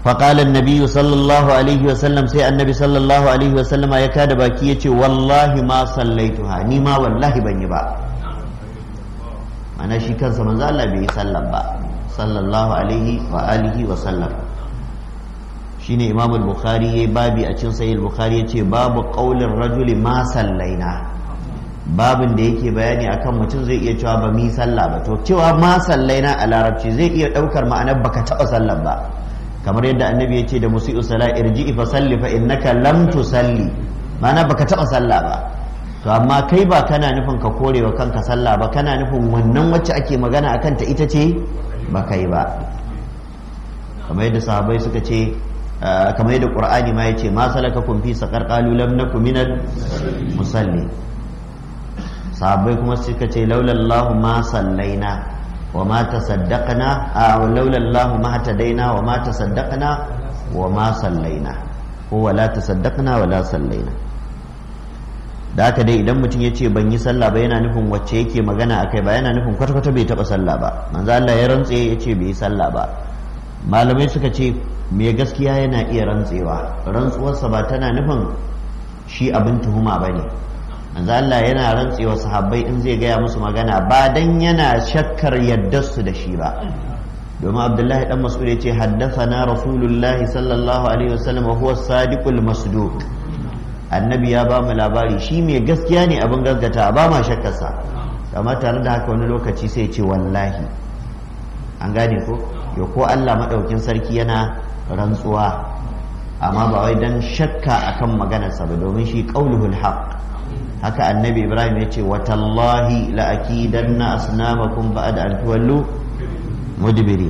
فقال النبي صلى الله عليه وسلم سي النبي صلى الله عليه وسلم يا كاد باكي يتي والله ما صليتها ني ما والله بني با mana shi kansa manzo Allah bai yi sallan ba sallallahu alaihi wa alihi wa sallam shine imam al-bukhari yayi babi a cikin sahih al-bukhari yace babu qaulin rajuli ma sallaina babin da yake bayani akan mutum zai iya cewa ba mi sallah ba to cewa ma sallaina a larabci zai iya daukar ma'anar baka taba sallan ba kamar yadda annabi ya ce da musi'u sala irji'i fa salli fa innaka lam tusalli ma'ana baka taba sallah ba to amma kai ba kana nufin ka korewa kanka sallah ba kana nufin wannan wacce ake magana akan ta ita ce ba kai ba kamar yadda sahabbai suka ce kamar yadda qur'ani ma yace ma salakakum fi saqar qalu lam nakum minal musalli sahabbai kuma suka ce laulallahu ma sallaina وما تصدقنا أو لولا الله ما اهتدينا وما تصدقنا وما صلينا هو لا تصدقنا ولا صلينا da haka dai idan mutum ya ce ban yi sallah ba yana nufin wacce yake magana akai ba yana nufin kwata-kwata bai taɓa sallah ba manzo Allah ya rantse ya ce bai yi sallah ba malamai suka ce me gaskiya yana iya rantsewa rantsuwarsa ba tana nufin shi abin tuhuma ba ne manzo Allah yana rantsewa sahabbai in zai gaya musu magana ba dan yana shakkar yaddarsu da shi ba domin abdullahi dan mas'ud ya ce haddathana rasulullahi sallallahu alaihi wasallam wa huwa sadiqul masduq annabi ya ba mu labari shi mai gaskiya ne abin gaskata ba ma shakkarsa amma tare da haka wani lokaci sai ce wallahi an gane ko yo ko Allah madaukin sarki yana rantsuwa amma ba wai dan shakka akan maganarsa ba domin shi qauluhul haqq haka annabi ibrahim ya ce watallahi la'akidanna asnamakum ba'da an tuwallu mudbiri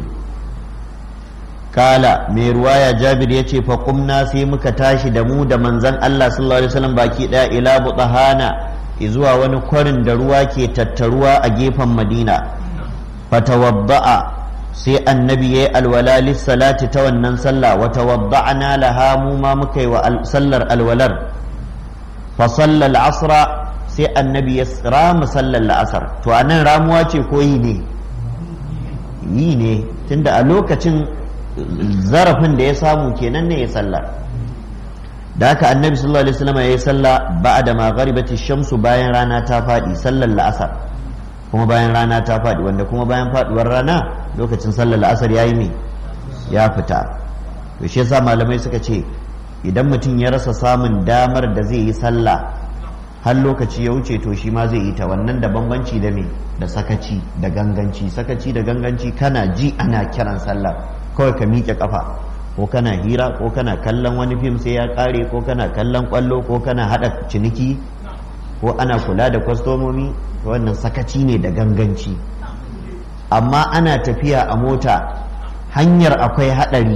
kala mai ruwaya jabir ya ce fa kumna sai muka tashi da mu da manzan Allah sallallahu alaihi wasallam baki daya ila butahana zuwa wani kwarin da ruwa ke tattaruwa a gefen madina fatawadda'a sai annabi yayi alwala salati ta wannan sallah wa tawadda'na laha mu ma muka yi wa sallar alwalar fasalla al'asra sai annabi ya rama sallar la'asar to a nan ramuwa ce ko yi ne yi ne tunda a lokacin zarafin da ya samu kenan ne ya sallar da haka annabi sallallahu alaihi wasallam ya yi sallah ba'da ma gharibati shamsu bayan rana ta fadi sallar la'asar kuma bayan rana ta fadi wanda kuma bayan faduwar rana lokacin sallar la'asar yayi me ya fita to shi yasa malamai suka ce idan mutum ya rasa samun damar da zai yi sallah har lokaci ya wuce to shi ma zai yi ta wannan da bambanci da me da sakaci da ganganci sakaci da ganganci kana ji ana kiran sallah kawai ka miƙe kafa ko kana hira ko kana kallon wani fim sai ya ƙare ko kana kallon ƙwallo ko kana haɗa ciniki ko ana kula da kwastomomi wannan sakaci ne da ganganci amma ana tafiya a mota hanyar akwai haɗari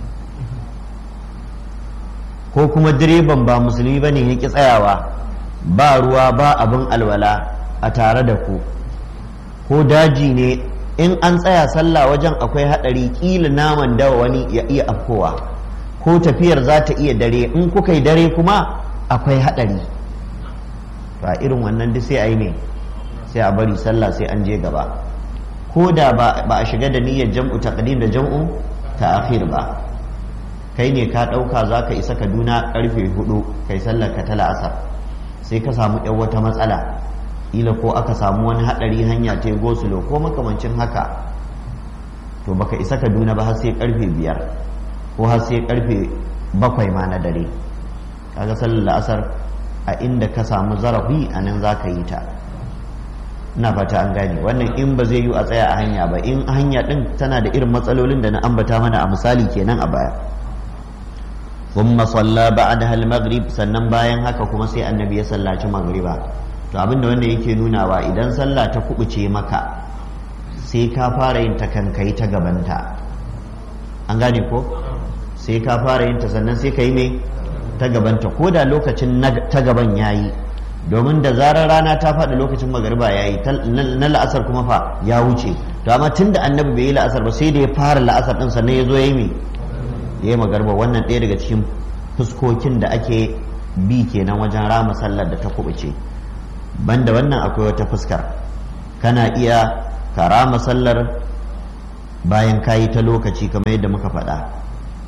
ko kuma direban ba musulmi ba ne ya ƙi tsayawa ba ruwa ba abin alwala a tare da ku ko daji ne in an tsaya sallah wajen akwai haɗari ƙila naman dawa wani ya iya afkowa ko tafiyar za ta iya dare in kuka yi dare kuma akwai haɗari ba irin wannan duk sai a yi ne sai a bari sallah sai an je gaba ko da ba a shiga da niyyar jam'u taqdim da jam'u ta'khir ba kai ne ka ɗauka za ka isa kaduna ƙarfe hudu kai sallar ka ta la'asar sai ka samu yan wata matsala ila ko aka samu wani haɗari hanya ta gosulo ko makamancin haka to baka isa kaduna ba har sai ƙarfe biyar ko har sai ƙarfe bakwai ma na dare kaga sallar la'asar a inda ka samu zarafi a nan za ka yi ta ina fata an gane wannan in ba zai yi a tsaya a hanya ba in hanya din tana da irin matsalolin da na ambata mana a misali kenan a baya ثم صلى بعدها المغرب sannan bayan haka kuma sai annabi ya sallaci magriba to abinda wanda yake nunawa idan sallah ta kubuce maka sai ka fara yin ta kankai ta gabanta an gane ko sai ka fara yin ta sannan sai ka yi mai ta gabanta ko da lokacin ta gaban yayi domin da zarar rana ta faɗi lokacin magariba ya yi na la'asar kuma fa ya wuce to amma tun da annabi bai yi la'asar ba sai da ya fara la'asar ɗin sannan ya zo ya yi mai ya yi magarba wannan ɗaya daga cikin fuskokin da ake bi kenan wajen rama sallar da ta kubuce banda wannan akwai wata fuskar kana iya ka rama sallar bayan kayi ta lokaci kamar yadda muka faɗa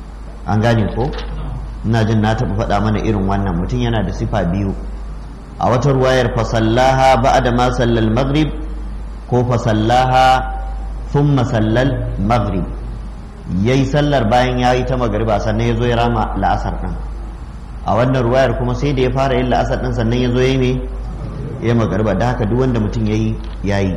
an gane ko ina jin na taɓa faɗa mana irin wannan mutum yana da sifa biyu a wata ruwayar fasallaha ba'da ma sallal maghrib ko fasallaha thumma sallal maghrib yayi sallar bayan yayi ta magriba sannan yazo ya rama la'asar din a wannan ruwayar kuma sai da ya fara yin la'asar din sannan yazo yayi me ya magriba da haka duk wanda mutum yayi yayi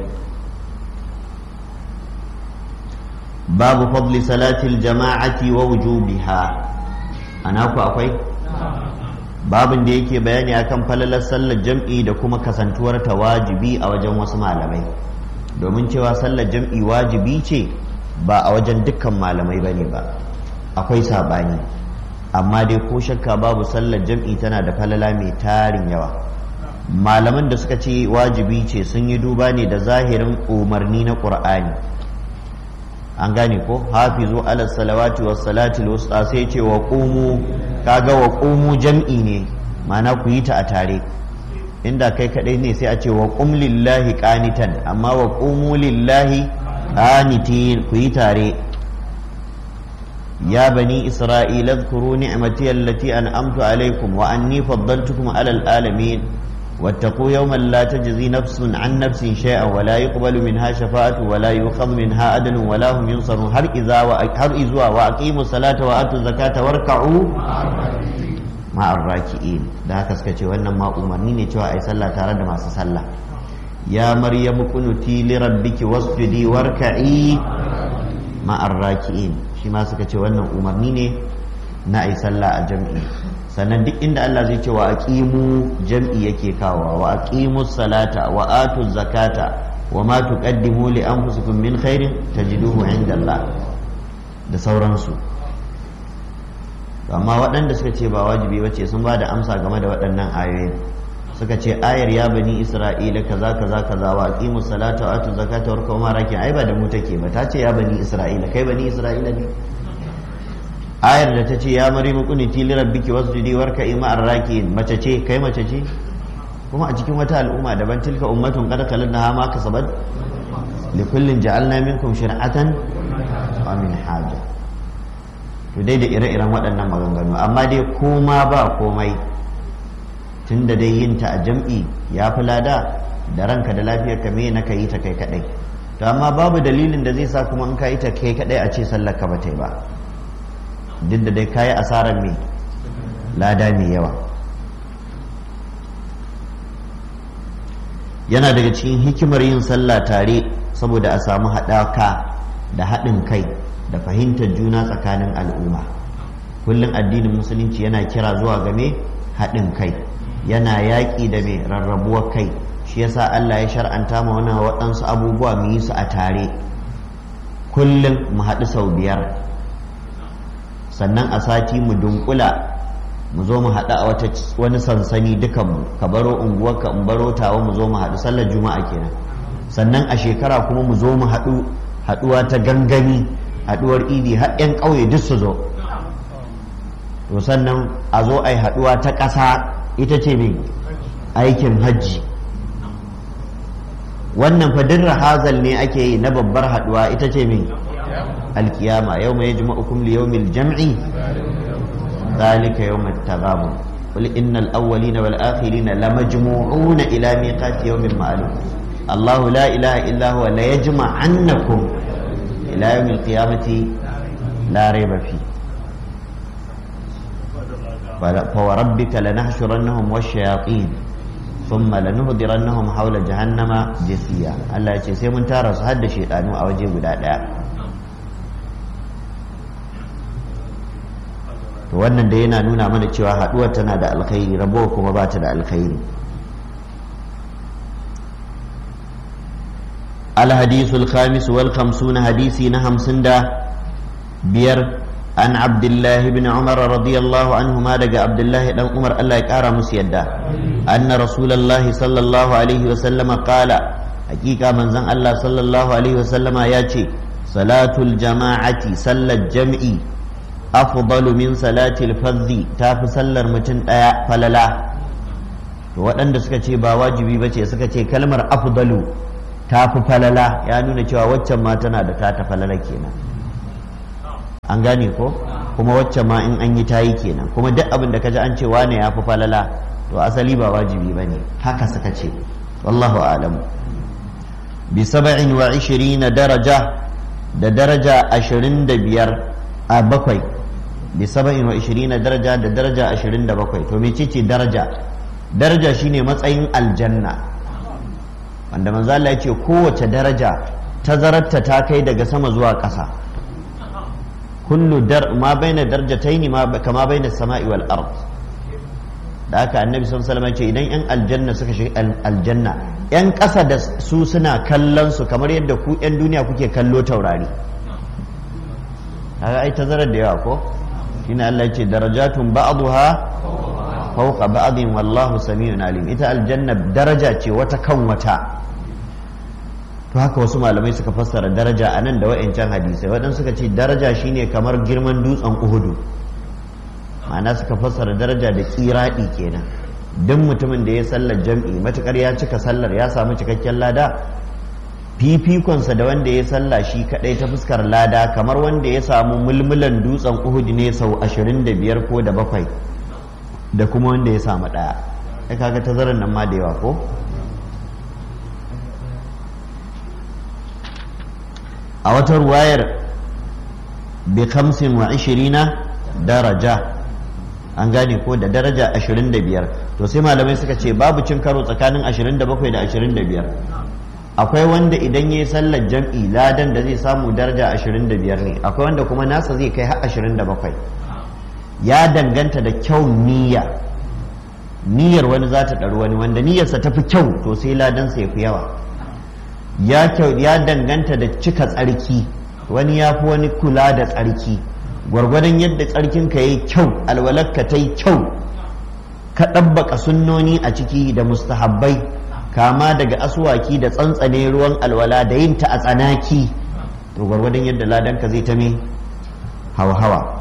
babu fadli salatil jama'ati wa wujubiha ana ku akwai babin da yake bayani akan falalar sallar jam'i da kuma kasantuwar ta wajibi a wajen wasu malamai domin cewa sallar jam'i wajibi ce ba a wajen dukkan malamai bane ba akwai sabani amma dai ko shakka babu sallar jam'i tana da falala mai tarin yawa malaman da suka ce wajibi ce sun yi duba ne da zahirin umarni na ƙur'ani an gane ko hafizu ala salawati was salati wusta sai ce wa qumu kaga wa qumu jam'i ne ma'ana ku yi ta a tare inda kai kadai ne sai a ce wa qum lillahi qanitan amma wa qumu lillahi qanitin ku yi tare ya bani isra'ila dhkuru ni'mati allati an'amtu alaykum wa anni faddaltukum ala alamin واتقوا يوما لا تجزي نفس عن نفس شيئا ولا يقبل منها شفاعة ولا يؤخذ منها عدل ولا هم ينصرون هر إذا هر إذا وأقيموا الصلاة وآتوا الزكاة واركعوا مع الراكعين da haka suka ce wannan ma umarni ne cewa ai sallah tare da masu sallah ya maryamu kunuti li rabbiki wasjudi warka'i ma arraki'in shi ma suka ce wannan umarni ne na ai sallah a jam'i sannan duk inda Allah zai ce wa aqimu jam'i yake kawo wa aqimu salata wa atu zakata wa ma tuqaddimu li anfusikum min khairin tajiduhu inda Allah da sauransu amma waɗanda suka ce ba wajibi bace sun ba da amsa game da waɗannan ayoyin suka ce ayar ya bani isra'ila kaza kaza kaza wa aqimu salata wa atu zakata wa kuma raki ai ba da mu take ba ta ce ya bani isra'ila kai bani isra'ila ne ayar da ta ce ya mari mukuniti li rabbiki wasjudi warka'i ma'ar raki'in mace ce kai mace ce kuma a cikin wata al'umma daban tilka ummatun qad khalalnaha ma kasabat li kullin ja'alna minkum shir'atan wa min haja to dai da ire-iren waɗannan maganganu amma dai koma ba komai tunda dai yin ta a jam'i ya fi lada da ranka da lafiyar ka me na yi ta kai kadai to amma babu dalilin da zai sa kuma in ka yi ta kai kadai a ce sallar ka ba ta yi ba duk da dai kayi asarar mai lada mai yawa yana daga cikin hikimar yin sallah tare saboda a samu haɗaka da haɗin kai da fahimtar juna tsakanin al'umma kullum addinin musulunci yana kira zuwa game haɗin kai yana yaƙi da mai rarrabuwar kai shi yasa Allah ya shar'anta ma wani waɗansu abubuwa mu yi su a tare kullum mu haɗu sau biyar sannan a sati mu dunkula mu zo mu haɗu a wani sansani dukanmu ka baro unguwarka in baro tawa mu zo mu haɗu sallar juma'a kenan sannan a shekara kuma mu zo mu haɗu haɗuwa ta gangami haɗuwar idi har 'yan ƙauye duk su zo to sannan a zo a yi haɗuwa ta ƙasa ita ce mai aikin hajji wannan fadin rahazal ne ake yi na babbar haɗuwa ita ce mai القيامة يوم يجمعكم ليوم الجمع ذلك يوم التغابن قل إن الأولين والآخرين لمجموعون إلى ميقات يوم معلوم الله لا إله إلا هو ليجمعنكم إلى يوم القيامة لا ريب فيه فوربك لنحشرنهم والشياطين ثم لنهدرنهم حول جهنم جثيا الله يقول سيمون تارس هذا شيطان أو جيب to wannan da yana nuna mana cewa haɗuwar tana da alkhairi rabuwa kuma ba ta da alkhairi الحديث الخامس والخمسون حديثي نهم سندا بير عن عبد الله بن عمر رضي الله عنهما دقى عبد الله بن عمر الله يكارى مسيدا أن رسول الله صلى الله عليه وسلم قال حقيقة من زن الله صلى الله عليه وسلم ياتي صلاة الجماعة صلى الجمع afdalu min salatil fadhi ta fi sallar mutum ɗaya falala to waɗanda suka ce ba wajibi ba ce suka ce kalmar afdalu ta fi falala ya nuna cewa waccan ma tana da ta ta falala kenan an gane ko kuma wacce ma in an yi tayi kenan kuma duk abin da kaji an ce wane ya fi falala to asali ba wajibi bane haka suka ce wallahu a'lam bi sab'in wa ishirina daraja da daraja ashirin da biyar a bakwai bi saba'in wa ishirina daraja da daraja ashirin da bakwai to mece ce daraja daraja shine matsayin aljanna wanda manzo Allah ya ce kowace daraja tazararta ta kai daga sama zuwa ƙasa kullu dar ma baina darajataini ma kama baina sama'i wal ard da haka annabi sallallahu alaihi wasallam ce idan yan aljanna suka shiga aljanna yan ƙasa da su suna kallon su kamar yadda ku yan duniya kuke kallo taurari kaga ai tazarar da yawa ko shine Allah ya ce darajatun ba'daha fawqa ba'din wallahu samiun alim ita aljanna daraja ce wata kan wata to haka wasu malamai suka fassara daraja a nan da wa'ancan hadisai waɗansu suka ce daraja shine kamar girman dutsen uhudu ma'ana suka fassara daraja da kiraɗi kenan duk mutumin da ya sallar jam'i matukar ya cika sallar ya samu cikakken lada fifikonsa da wanda ya salla shi kadai ta fuskar lada kamar wanda ya samu mulmulan dutsen uhudu ne sau ashirin da biyar ko da bakwai da kuma wanda ya samu ɗaya ya kaga tazarar nan ma da yawa ko a wata ruwayar bi kamsin wa ishirina daraja an gane ko da daraja ashirin da biyar to sai malamai suka ce babu cin karo tsakanin ashirin da bakwai da ashirin da biyar akwai wanda idan ya yi sallar jam'i ladan da zai samu daraja ashirin da biyar ne akwai wanda kuma nasa zai kai har ashirin da bakwai ya danganta da kyau niyya niyyar wani za ta ɗaru wani wanda niyyarsa ta fi kyau to sai ladansa ya fi yawa ya danganta da cika tsarki wani ya fi wani kula da tsarki gwargwadon yadda tsarkinka ya yi kyau alwalarka ta yi kyau ka ɗabbaka sunnoni a ciki da mustahabbai kama daga asuwaki da tsantsane ruwan alwala da yin ta a tsanaki to gwargwadon yadda ladanka zai ta me hawa-hawa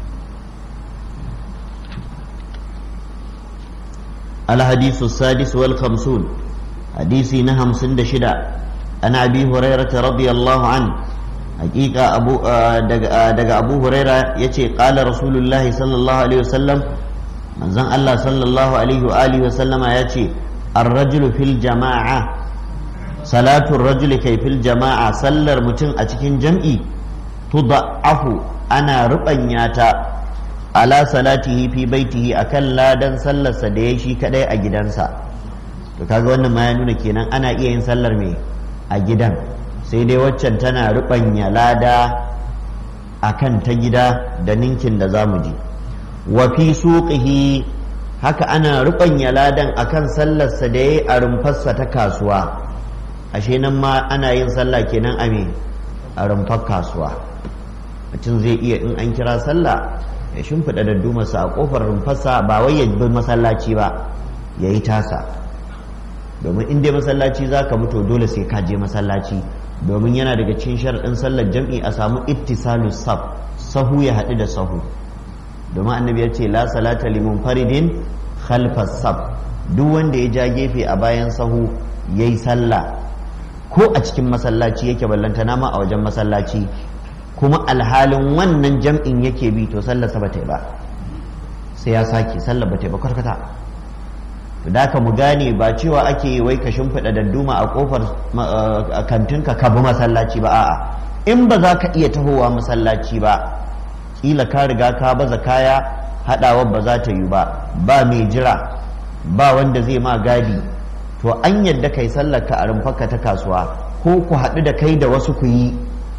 الحديث السادس والخمسون حديثي نهم سند شدا أنا أبي هريرة رضي الله عنه حقيقة أبو دق أبو هريرة يتي قال رسول الله صلى الله عليه وسلم من زن الله صلى الله عليه وآله وسلم يتي الرجل في الجماعة صلاة الرجل كي في الجماعة صلى متن أتكين جمعي تضعف أنا ربنياتا ala salatihi fi baitihi akan ladan sallarsa da ya shi kadai a gidansa to kaga wannan ma ya nuna kenan ana iya yin sallar me a gidan sai dai waccan tana rubanya lada akan ta gida da ninkin da zamu ji wa fi suqihi haka ana rubanya ladan akan sallarsa da yayi a rumfarsa ta kasuwa ashe nan ma ana yin sallah kenan a me a rumfar kasuwa mutum zai iya in an kira sallah ya shimfiɗa da dumarsa a ƙofar rumfarsa ba wai ya bi masallaci ba ya yi tasa domin in dai masallaci za ka mutu dole sai ka je masallaci domin yana daga cikin sharaɗin sallar jam'i a samu ittisalu saf sahu ya haɗu da sahu domin annabi ya ce la salata limun faridin khalfas saf duk wanda ya ja gefe a bayan sahu ya yi sallah ko a cikin masallaci yake ballantana ma a wajen masallaci kuma alhalin wannan jam'in yake bi to sallarsa ba ta yi ba sai ya sake sallar ba ta yi ba kwarkwata to da ka mu gane ba cewa ake yi wai ka shimfiɗa dadduma a ƙofar kantinka ka bi masallaci ba a'a in ba za ka iya tahowa masallaci ba kila ka riga ka baza kaya haɗawar ba za ta yi ba ba mai jira ba wanda zai ma gadi to an yadda kai sallar ka a rumfarka ta kasuwa ko ku haɗu da kai da wasu ku yi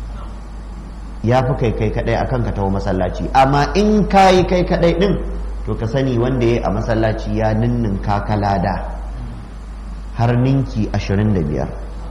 ya fi kai kai kadai akan ka taho masallaci amma in ka yi kai kadai din to ka sani wanda ya a masallaci ya ninnin kakalada har ninki 25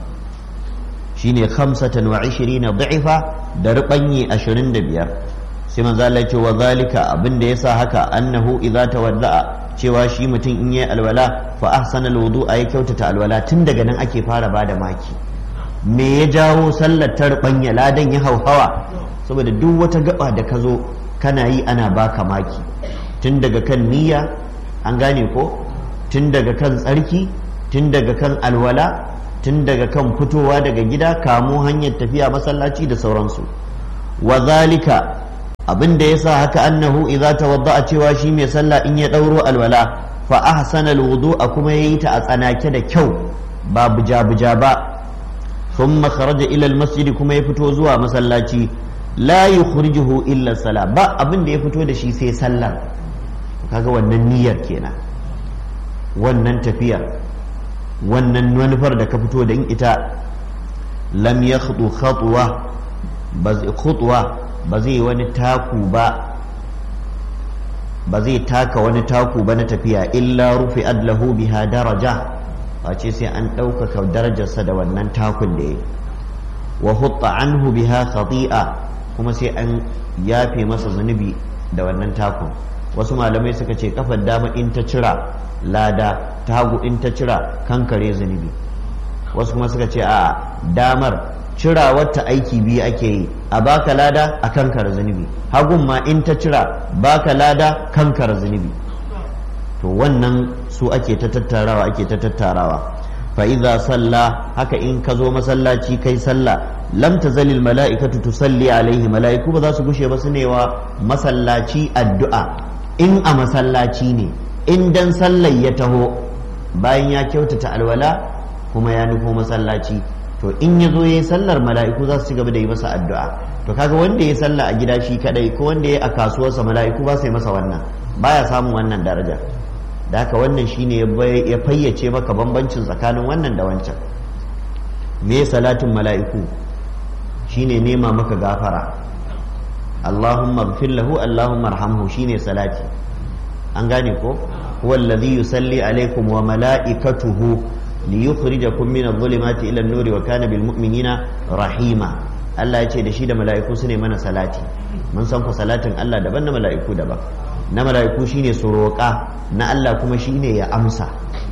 shine khamsatan wa 20 da'ifa da rubanyi 25 sai manzo Allah ya ce wa zalika abinda yasa haka annahu idza tawadda'a cewa shi mutum in yayi alwala fa ahsana alwudu'a ya kyautata alwala tun daga nan ake fara bada maki me ya jawo sallar ta rubanya ladan ya hauhawa saboda duk wata gaba da ka zo kana yi ana baka maki tun daga kan niyya an gane ko tun daga kan tsarki tun daga kan alwala tun daga kan fitowa daga gida kamo hanyar tafiya masallaci da sauransu wa zalika abin da yasa haka annahu idza tawadda'a cewa shi mai sallah in ya dauro alwala fa ahsana alwudu'a kuma yayi ta a tsanake da kyau ba buja buja ba thumma kharaja ila almasjid kuma ya fito zuwa masallaci la yukhrijuhu illa sala ba abin da ya fito da shi sai sallar kaga wannan niyyar kenan wannan tafiyar wannan manufar da ka fito da in ita lam yakhdu khatwa ba khutwa ba zai wani taku ba ba zai taka wani taku ba na tafiya illa rufi adlahu biha daraja face sai an ɗaukaka darajarsa da wannan takun da ya wa hutta anhu biha khati'a kuma sai an yafe masa zunubi da wannan takun wasu malamai suka ce kafar dama in ta cira lada tagu in ta cira kankare zunubi wasu kuma suka ce a damar cira wata aiki biyu ake yi a baka lada a kankara zunubi hagun ma in ta cira baka lada kankara zunubi to wannan su ake ta tattarawa ake ta tattarawa fa idza salla haka in ka zo masallaci kai sallah lam tazalil mala'ikatu tusalli alaihi mala'iku ba za su gushe ba su newa masallaci addu'a in a masallaci ne in dan sallar ya taho bayan ya kyautata alwala kuma ya nufo masallaci to in ya zo ya yi sallar mala'iku za su ci gaba da yi masa addu'a to kaga wanda ya salla a gida shi kadai ko wanda ya a kasuwarsa mala'iku ba su yi masa wannan baya samun wannan daraja da haka wannan shine ya fayyace maka bambancin tsakanin wannan da wancan me salatin mala'iku shine nema maka gafara Allahumma gfir lahu Allahumma arhamhu shine salati an gane ko huwa alladhi yusalli alaikum wa mala'ikatuhu liyukhrijakum min adh-dhulumati ila an-nuri wa kana bil mu'minina rahima Allah ya ce da shi da mala'iku su ne mana salati mun san ku salatin Allah daban na mala'iku daban na mala'iku shine su roƙa na Allah kuma shine ya amsa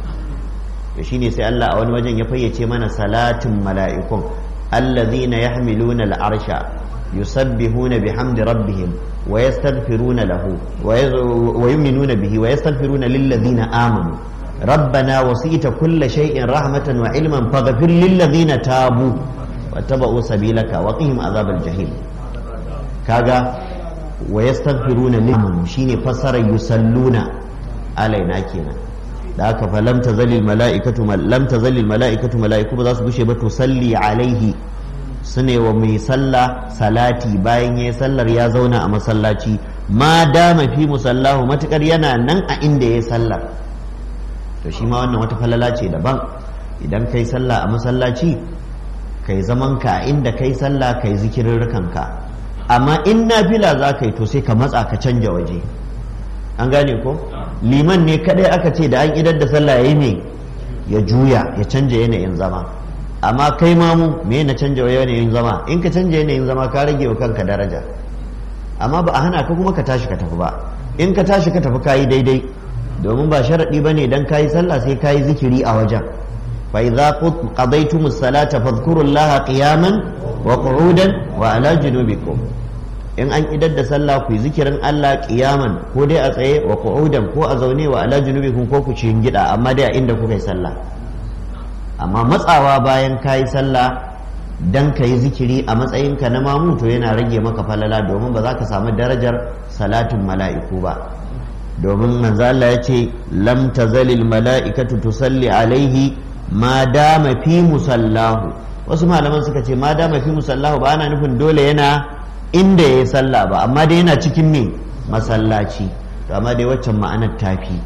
shine sai Allah a wani wajen ya fayyace mana salatin mala'ikun allazina yahmiluna al-arsha yusabbihuna bihamdi rabbihim wa yastaghfiruna lahu wa yu'minuna bihi wa yastaghfiruna lillazina amanu ربنا وسيت كل شيء رحمة وعلما فاغفر للذين تابوا واتبعوا سبيلك وقهم عذاب الجحيم كاغا ويستغفرون لمن شيني فسر يصلون علينا كينا da haka fa lam tazalil mala'ikatu lam tazalil mala'ikatu mala'iku ba za su gushe ba to salli alaihi sune wa mai sallah salati bayan yayi sallar ya zauna a masallaci ma dama fi musallahu matukar yana nan a inda yayi sallar to shi ma wannan wata falala ce daban idan kai sallah a masallaci kai zaman ka a inda kai sallah kai zikirin ka amma in nafila za ka yi to sai ka matsa ka canja waje an gane ko liman ne kadai aka ce da an idar da sallah yayi ne ya juya ya canja yanayin zama amma kai mamu me na canja yanayin zama in ka canja yanayin zama ka rage wa kanka daraja amma ba a hana ka kuma ka tashi ka tafi ba in ka tashi ka tafi kayi daidai domin ba sharaɗi ba ne don kayi sallah sai kayi zikiri a wajen fa idza qadaytumus salata fadhkurullaha qiyaman wa qu'udan wa ala junubikum in an idar da sallah ku yi zikirin Allah qiyaman ko dai a tsaye wa qu'udan ko a zaune wa ala junubikum ko ku ci gida amma dai a inda kuka yi sallah amma matsawa bayan kayi sallah dan ka yi zikiri a matsayinka na mamu to yana rage maka falala domin ba za ka samu darajar salatin mala'iku ba domin manzo Allah ya ce lam tazalil mala'ikatu tusalli alaihi ma dama fi musallahu wasu malaman suka ce ma dama fi musallahu ba ana nufin dole yana inda ya yi sallah ba amma dai yana cikin ne masallaci to amma dai waccan ma'anar tafi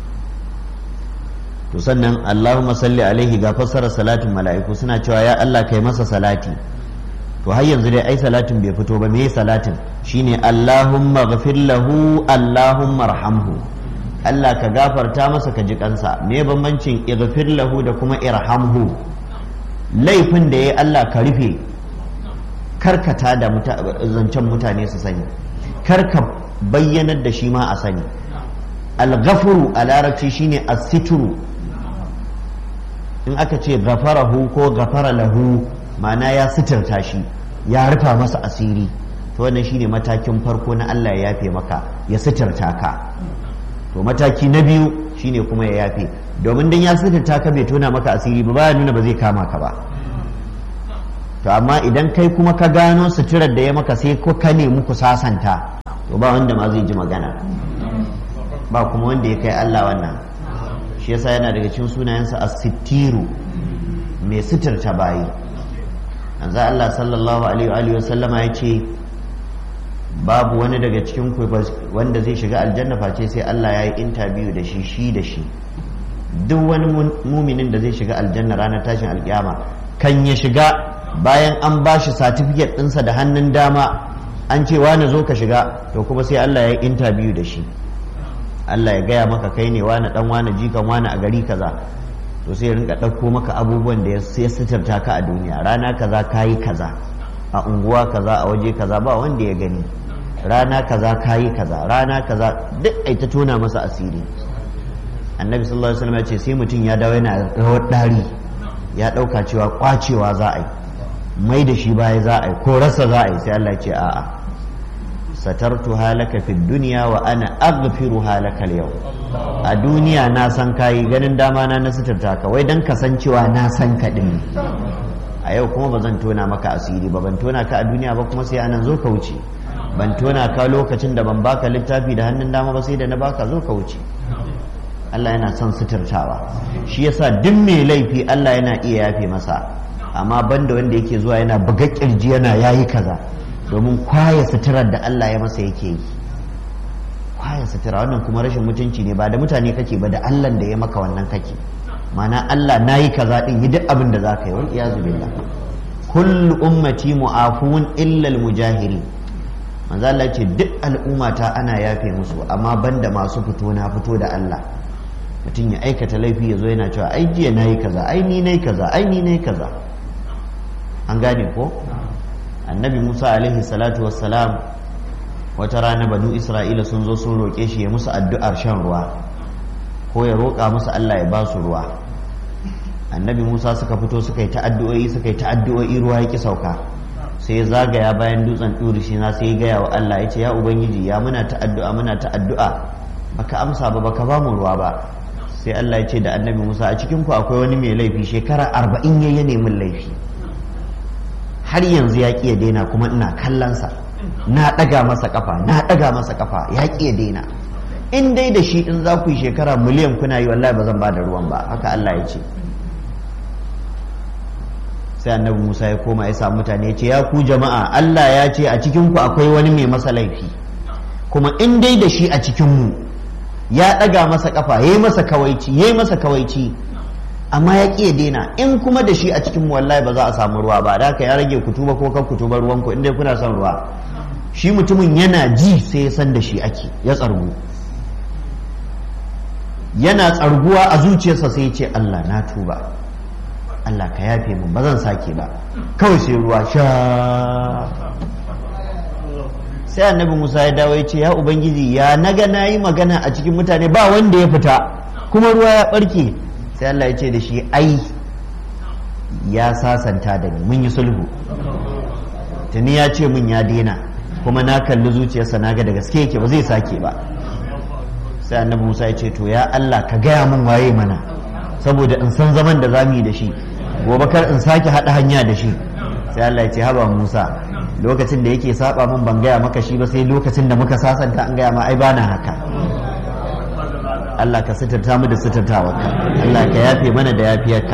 to sannan Allahumma salli alaihi ga fassara salatin mala'iku suna cewa ya Allah kai masa salati to har yanzu dai ai salatin bai fito ba me salatin shine Allahumma ghafir lahu Allahumma arhamhu Allah ka gafarta masa ka ji kansa me bambancin ighfir lahu da kuma irhamhu laifin da yayi Allah ka rufe karkata da zancen mutane su sani karka bayyanar da shi ma a sani al-ghafuru a larabci shine as-sitru in aka ce ghafarahu ko ghafara lahu ma'ana ya sitirta shi ya rufa masa asiri to wannan shine matakin farko na Allah ya yafe maka ya sitirta ka to mataki na biyu shine kuma ya yafe domin dan ya sitirta ka bai tona maka asiri ba baya nuna ba zai kama ka ba to amma idan kai kuma ka gano suturar da ya maka sai ko ka nemi ku sasanta to ba wanda ma zai ji magana ba kuma wanda ya kai Allah wannan shi yasa yana daga cikin sunayensa as-sittiru mai suturta bayi yanzu Allah sallallahu alaihi wa sallama ya ce babu wani daga cikin ku wanda zai shiga aljanna face sai Allah ya yi interview da shi shi da shi duk wani muminin da zai shiga aljanna ranar tashin alkiyama kan ya shiga bayan an ba shi satifiket ɗinsa da hannun dama an ce wani zo ka shiga to kuma sai Allah ya yi interview da shi Allah ya gaya maka kai ne wani dan wani jikan wani a gari kaza to sai ya rinka ɗauko maka abubuwan da ya sitarta ka a duniya rana kaza kayi kaza a unguwa kaza a waje kaza ba wanda ya gani rana kaza kayi kaza rana kaza duk ai ta tona masa asiri annabi sallallahu alaihi wasallam ya ce sai mutum ya dawo yana rawar dari ya dauka cewa kwacewa za a yi mai da shi baya za a yi ko rasa za a yi sai Allah ya ce a'a satartu halaka fi dunya wa ana aghfiru halaka yau a duniya na san kayi ganin dama na na suturta ka wai dan kasancewa na san ka din a yau kuma ba zan tona maka asiri ba ban tona ka a duniya ba kuma sai anan zo ka wuce ban tona ka lokacin da ban baka littafi da hannun dama ba sai da na baka zo ka wuce Allah yana son suturtawa shi yasa duk mai laifi Allah yana iya yafe masa amma banda wanda yake zuwa yana buga kirji yana yayi kaza domin kwaya suturar da Allah ya masa yake yi kwaya sutura wannan kuma rashin mutunci ne ba da mutane kake ba da Allah da ya maka wannan kake mana Allah nayi kaza din yi duk abin da zaka yi wal iyazu billah kullu ummati mu'afun illa al-mujahiri manzo Allah ce duk al'ummata ana yafe musu amma banda masu fito na fito da Allah mutum ya aikata laifi ya zo yana cewa ai jiya nayi kaza ai ni nayi kaza ai ni nayi kaza an gane ko annabi Musa alaihi salatu wassalam wata rana banu Isra'ila sun zo sun roƙe shi ya musu addu'ar shan ruwa ko ya roƙa musu Allah ya ba su ruwa annabi Musa suka fito suka yi ta addu'o'i suka yi ta addu'o'i ruwa ya ki sauka sai ya zagaya bayan dutsen ɗuri shi na sai ya gaya wa Allah ya ce ya ubangiji ya muna ta addu'a muna ta addu'a baka amsa ba baka ba mu ruwa ba sai Allah ya ce da annabi Musa a cikin ku akwai wani mai laifi shekara arba'in ya yi nemin laifi har yanzu ya ƙi ya daina kuma ina kallonsa na ɗaga masa kafa na ɗaga masa kafa ya ƙi ya daina in dai da shi in za ku yi shekara miliyan kuna yi wallahi ba zan ba da ruwan ba haka Allah ya ce sai annabi Musa ya koma ya samu mutane ya ce ya ku jama'a Allah ya ce a cikin ku akwai wani mai masa laifi kuma in dai da shi a cikin mu ya ɗaga masa kafa yayi masa kawaici yayi masa kawaici amma ya ƙi daina in kuma da shi a cikin mu wallahi ba za a samu ruwa ba da haka ya rage kutuba ko kan kutuba ruwan ku in dai kuna son ruwa shi mutumin yana ji sai ya san da shi ake ya tsargu yana tsarguwa a zuciyarsa sai ya ce Allah na tuba Allah ka yafe mun ba zan sake ba kawai sai ruwa sha sai annabi Musa ya dawo ya ce ya ubangiji ya naga nayi magana a cikin mutane ba wanda ya fita kuma ruwa ya barke sai Allah ya ce da shi ai ya sasanta da ni mun yi sulhu tuni ya ce mun ya daina kuma na kalli zuciyarsa na ga da gaske yake ba zai sake ba sai annabi Musa ya ce to ya Allah ka gaya mun waye mana saboda in san zaman da zamu yi da shi gobe kar in sake haɗa hanya da shi sai Allah ya ce haba Musa lokacin da yake saba min ban gaya maka shi ba sai lokacin da muka sasanta an gaya ma ai bana haka Allah ka sitarta mu da sitartawarka Allah ka yafe mana da yafiyarka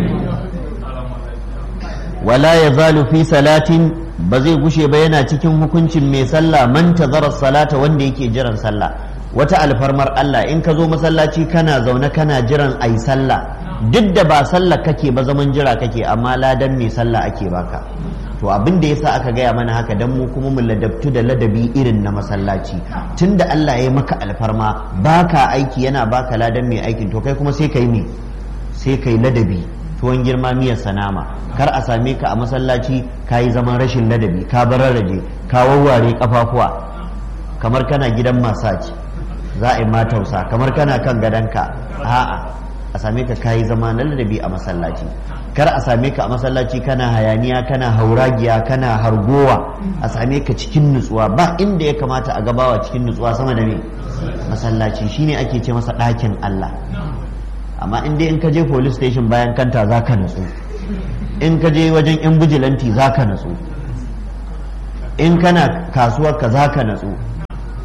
wala yazalu fi salatin ba zai gushe ba yana cikin hukuncin mai sallah man tazara salata wanda yake jiran sallah wata alfarmar Allah in ka zo masallaci kana zaune kana jiran ayi sallah duk da ba sallah kake ba zaman jira kake amma ladan mai sallah ake baka to abin da yasa aka gaya mana haka dan mu kuma mu ladabtu da ladabi irin na masallaci tunda Allah ya maka alfarma baka aiki yana baka ladan mai aikin to kai kuma sai kai me sai kai ladabi tuwon girma miyar sanama kar a same ka a masallaci ka yi zaman rashin ladabi ka bararraje ka wawware kafafuwa kamar kana gidan masaji za a yi matausa kamar kana kan gadonka a'a a same ka kayi zama na ladabi a masallaci kar a same ka a masallaci kana hayaniya kana hauragiya kana hargowa a same ka cikin nutsuwa ba inda ya kamata a gabawa cikin nutsuwa sama da me masallaci shine ake ce masa ɗakin Allah amma in dai in ka je police station bayan kanta za ka nutsu in ka je wajen yan bijilanti za ka nutsu in kana kasuwar ka za ka nutsu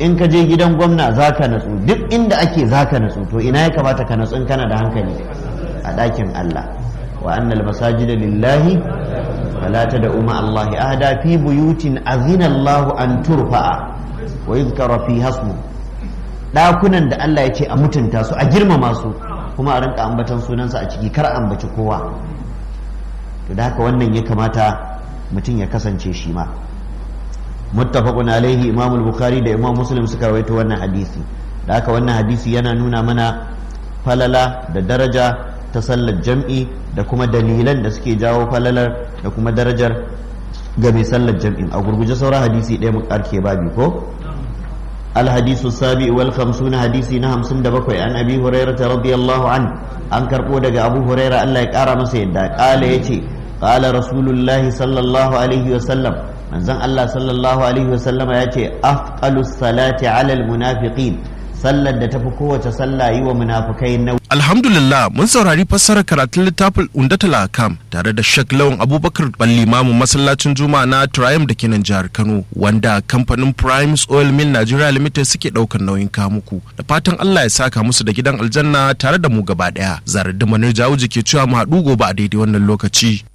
in ka je gidan gwamna za ka natsu duk inda ake za ka natsu to ina ya kamata ka natsu in kana da hankali a ɗakin Allah wa annal masajida lillahi fala tad'u ma Allahi ahada fi buyutin azina Allah an turfa'a wa yuzkara fi hasmu ɗakunan da Allah ya ce a mutunta su a girmama su kuma a rinka ambatan sunansa a ciki kar ambaci kowa to da haka wannan ya kamata mutum ya kasance shi ma muttafaqun alaihi imam al-bukhari da imam muslim suka rawaito wannan hadisi da haka wannan hadisi yana nuna mana falala da daraja ta sallar jam'i da kuma dalilan da suke jawo falalar da kuma darajar ga mai sallar jam'in a gurguje sauran hadisi ɗaya mu karke babi ko الحديث السابع والخمسون حديثي نهم سند بكوي عن أبي هريرة رضي الله عنه أن كربو دقى أبو هريرة الله يكارى مسيدا قال يتي قال رسول الله صلى الله عليه وسلم من زن الله صلى الله عليه وسلم يتي أثقل الصلاة على المنافقين sallar da tafi kowace sallah yi wa munafukai na Alhamdulillah mun saurari fassarar karatun littafin Undatul Akam tare da Sheikh Lawan Abubakar Ballimamu masallacin Juma'a na Triumph da kenan jihar Kano wanda kamfanin Primes Oil Mill Nigeria Limited suke daukar nauyin kamuku da fatan Allah ya saka musu da gidan aljanna tare da mu gaba daya. Zarar da Manir Jawuji ke cewa mu haɗu gobe a daidai wannan lokaci.